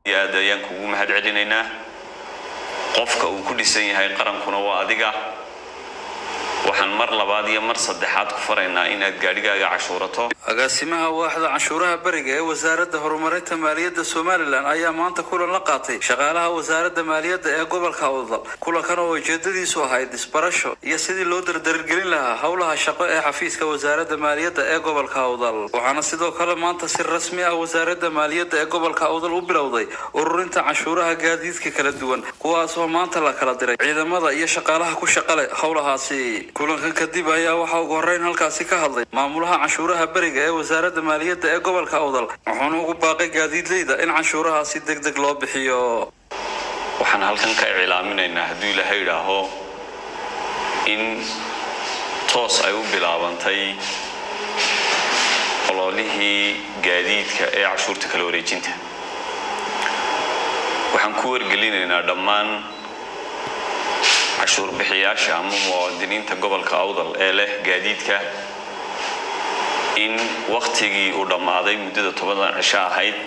aad ayaan kugu mahad celinaynaa qofka uu ku dhisan yahay qarankuna waa adiga waxaan mar labaad iyo mar saddexaad ku faraynaa inaad gaadhigaaga cashuurato agaasimaha waaxda canshuuraha beriga ee wasaaradda horumarinta maaliyadda somalilan ayaa maanta kulan la qaatay shaqaalaha wasaaradda maaliyadda ee gobolka awdal kulankan oo ujeedadiisu ahayd isbarasho iyo sidii loo dardargelin lahaa howlaha shaqo ee xafiiska wasaaradda maaliyadda ee gobolka awdal waxaana sidoo kale maanta si rasmi ah wasaaradda maaliyadda ee gobolka awdal u bilowday ururinta canshuuraha gaadiidka kala duwan kuwaasoo maanta la kala diray ciidamada iyo shaqaalaha ku shaqale howlahaasi kulankan kadib ayaa waxaa ugu horreyn halkaasi ka hadlay maamulaha canshuuraha beriga ee wasaaradda maaliyadda ee gobolka awdal wuxuuna ugu baaqay gaadiidleyda in canshuurahaasi deg deg loo bixiyo waxaan halkan ka iclaaminaynaa hadduu ilaahay idhaaho in toos ay u bilaabantay ololihii gaadiidka ee cashuurta kala wareejinta waxaan ku wargelinaynaa dhammaan cashuur bixiyaasha ama muwaadiniinta gobolka awdal ee leh gaadiidka in wakhtigii uu dhammaaday muddada tobadan cisho ahayd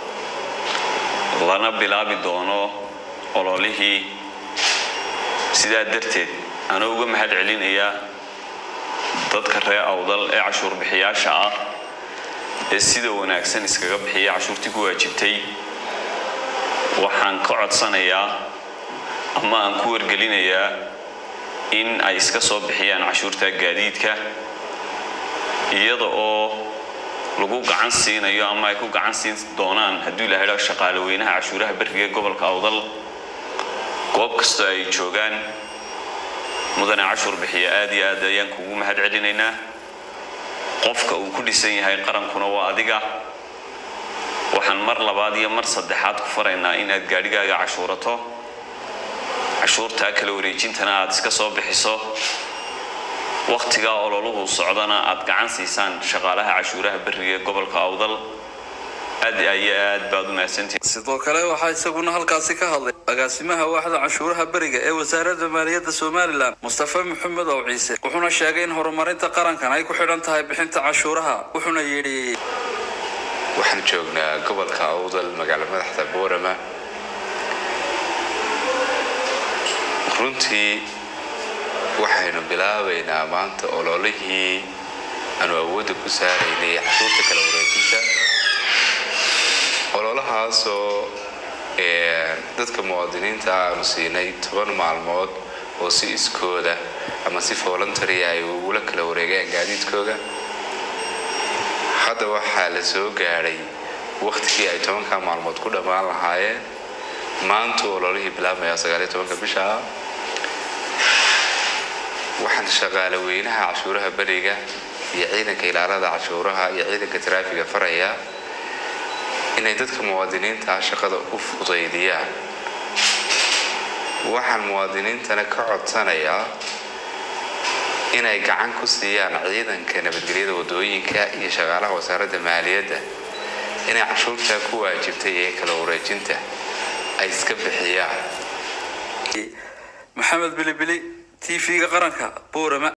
lana bilaabi doono ololihii sidaa darteed anoo uga mahad celinayaa dadka reer awdal ee cashuur bixiyaasha ah ee sida wanaagsan iskaga bixiya cashuurtii ku waajibtay waxaan ka codsanayaa ama aan ku wargelinayaa in ay iska soo bixiyaan cashuurta gaadiidka iyada oo lagu gacan siinayo ama ay ku gacan siin doonaan hadduu ilaha idhaho shaqaale weynaha cashuuraha beriga ee gobolka awdal goob kastoo ay joogaan mudane cashuur bixiya aad iyo aad ayaan kugu mahad celinaynaa qofka uu ku dhisan yahay qarankuna waa adiga waxaan mar labaad iyo mar saddexaad ku faraynaa inaad gaadhigaaga cashuurato cashuurtaa kala wareejintana aad iska soo bixiso wakhtigaa ololuhu socdana aad gacan siisaan shaqaalaha cashuuraha beriga ee gobolka awdal aad iyo aad baad u mahadsantihin sidoo kale waxaa isaguna halkaasi ka hadlay agaasimaha waaxda canshuuraha beriga ee wasaaradda maaliyadda somalilan mustafa maxamed ow ciise wuxuuna sheegay in horumarinta qarankan ay ku xidhan tahay bixinta cashuuraha wuxuuna yidhi waxaan joognaa gobolka awdal magaalo madaxda boorama runtii waxaynu bilaabaynaa maanta ololihii aanu awoodda ku saaraynay cashuurta kala wareejinta ololahaasoo dadka muwaadiniinta aanu siinay toban maalmood oo si iskooda ama si voluntary ay ugula kala wareegaan gaadiidkooga hadda waxaa la soo gaadhay wakhtigii ay tobanka maalmood ku dhammaan lahaayeen maantu ololihii bilaabmaya sagaaliyo tobanka bisha ah waxaan shaqaale weynaha cashuuraha beriga iyo ciidanka ilaalada cashuuraha iyo ciidanka taraafiga farayaa inay dadka muwaadiniinta shaqada u fudaydiyaan waxaan muwaadiniintana ka codsanayaa inay gacan ku siiyaan ciidanka nabadgelyada wadooyinka iyo shaqaalaha wasaaradda maaliyadda inay cashuurtaa ku waajibtay ee kala wareejinta ay iska bixiyaan maxamed bilibili t v-ga qaranka boorama